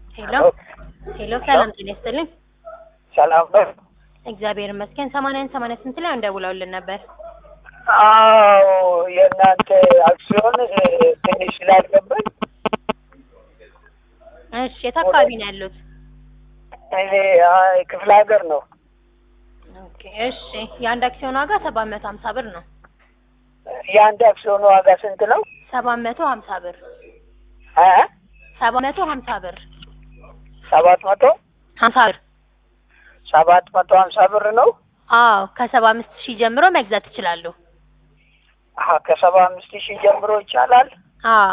ሄሎ ሄሎ፣ ሰላም ጤና ይስጥልኝ። ሰላም ነው? እግዚአብሔር ይመስገን። ሰማንያን ሰማንያ ስንት ላይ እንደውለውልን ነበር? አዎ የእናንተ አክሲዮን እ፣ ትንሽ ስላልገባኝ እሺ፣ የት አካባቢ ነው ያሉት? እኔ አይ፣ ክፍለ ሀገር ነው። ኦኬ፣ እሺ። የአንድ አክሲዮን ዋጋ ሰባት መቶ ሀምሳ ብር ነው። የአንድ አክሲዮን ዋጋ ስንት ነው? ሰባት መቶ ሀምሳ ብር እ ሰባት መቶ ሀምሳ ብር ሰባት መቶ ሀምሳ ብር ሰባት መቶ ሀምሳ ብር ነው። አዎ፣ ከሰባ አምስት ሺህ ጀምሮ መግዛት ይችላሉ። አሀ ከሰባ አምስት ሺህ ጀምሮ ይቻላል። አዎ፣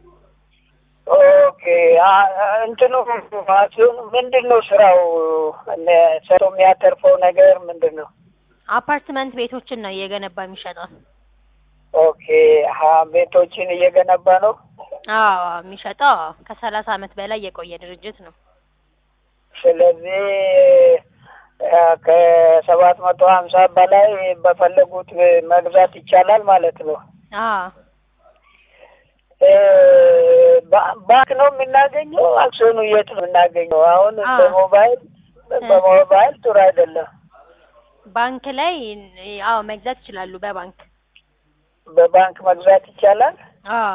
ኦኬ አ- አ- እንትኑ አክሲዮኑ ምንድን ነው ስራው? እነ ሰው የሚያተርፈው ነገር ምንድን ነው? አፓርትመንት ቤቶችን ነው እየገነባ የሚሸጠው። ኦኬ አሀ ቤቶችን እየገነባ ነው። አዎ፣ የሚሸጠው አዎ፣ ከሰላሳ አመት በላይ የቆየ ድርጅት ነው። ስለዚህ አ፣ ከሰባት መቶ ሀምሳ በላይ በፈለጉት መግዛት ይቻላል ማለት ነው። አዎ፣ እ፣ ባ- ባንክ ነው የምናገኘው? አክሲዮኑ የት ነው የምናገኘው? አሁን አዎ። በሞባይል በሞባይል ጥሩ አይደለም። ባንክ ላይ አዎ መግዛት ይችላሉ። በባንክ በባንክ መግዛት ይቻላል። አዎ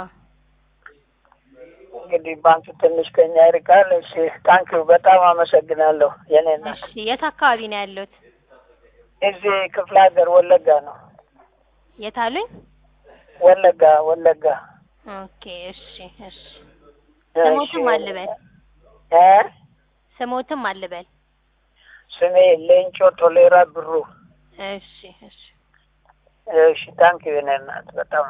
እንግዲህ ባንክ ትንሽ ከኛ ይርቃል። እሺ ታንኪው በጣም አመሰግናለሁ። የኔ እናት እሺ፣ የት አካባቢ ነው ያሉት? እዚህ ክፍለ ሀገር ወለጋ ነው። የት አሉኝ? ወለጋ ወለጋ። ኦኬ፣ እሺ፣ እሺ። እሺ። ስሞትም አልበል እ ስሞትም አልበል። ስሜ ሌንጮ ቶሌራ ብሩ። እሺ፣ እሺ። እሺ ታንኪው የኔ እናት በጣም